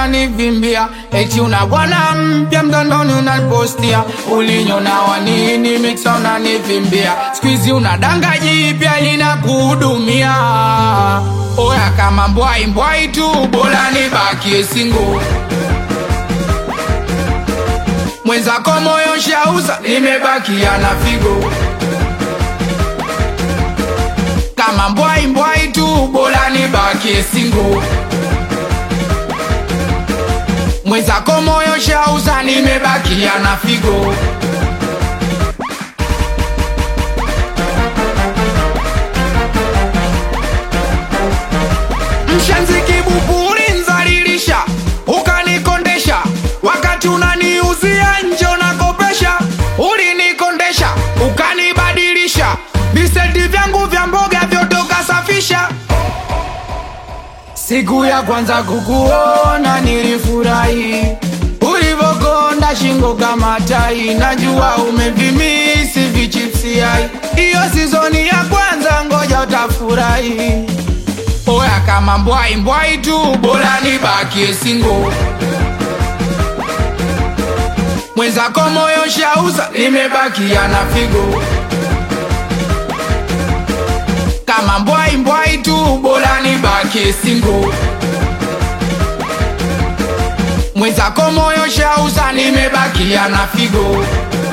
unanivimbia eti una bwana mpya mtandoni unanipostia ulinyona wanini miksa unanivimbia skuizi una danga jipya linakuhudumia oya kama mbwai mbwai tu bora nibakie singo mwenzako moyo shauza nimebakia na figo kama mbwai mbwai tu bora nibakie singo mwenzako moyo shauza nimebakia na figo mshanziki buburi nzalilisha ukanikondesha wakati unaniuzia nje unakopesha ulinikondesha ukanibadilisha visenti vyangu vya mboga vyote ukasafisha siku ya kwanza kukuona nilifurahi ulivokonda shingo kama tai najua umevimisi vichipsiai iyo sizoni ya kwanza ngoja utafurahi oya kama mbwai mbwai tu bora nibakie singo mwenzako moyo shauza nimebakia na figo kama mbwai mbwai tu bora nibakie singo mwenzako moyo shauza nimebakia na figo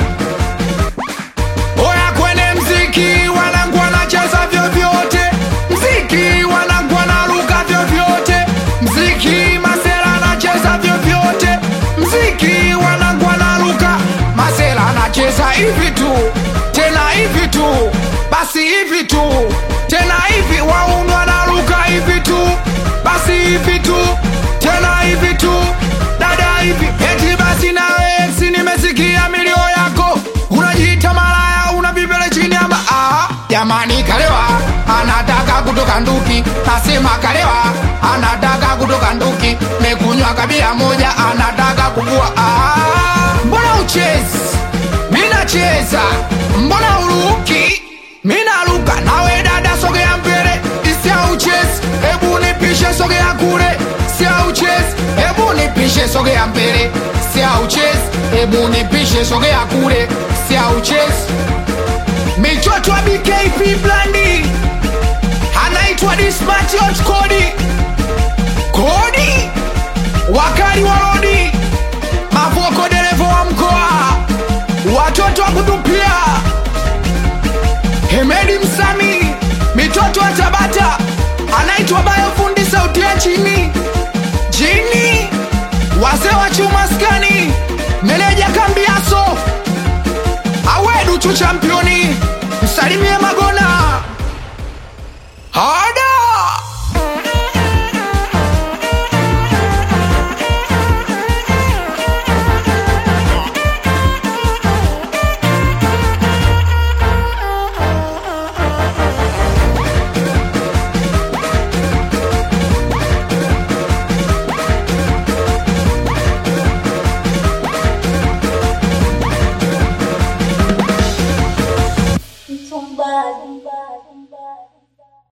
oya kwene mziki wanangu wanacheza vyovyote mziki wanangu wanaruka vyovyote mziki masera anacheza vyovyote mziki wanangu wanaruka masera anacheza hivi tu tena hivi tu basi hivi tu tena hivi waunu wanaruka hivi tu basi hivi tu tena hivi tu dada hivi eti basi nawe eksi nimesikia milio yako unajiita malaya una bibele chini ama ah, jamani kalewa anataka kutoka nduki nasema kalewa anataka kutoka nduki mekunywa kabila moja anataka kuvua ah, mbona uchezi minacheza mbona uruki minaruka nawe dada sogea mbele isia uchezi hebu nipishe sogea kule sia uchezi hebu nipishe sogea mbele sia uchezi hebu nipishe sogea kule sia uchezi michotwa bkp blandi anaitwa dismatiot kodi kodi wakali wa rodi mavoko derevo wa mkoa watoto wa kutupia hemedi msami mitoto wa tabata anaitwa bayo fundi sauti ya chini chini wazee wa chumaskani meneja kambiaso awedu chu championi msalimie magona hada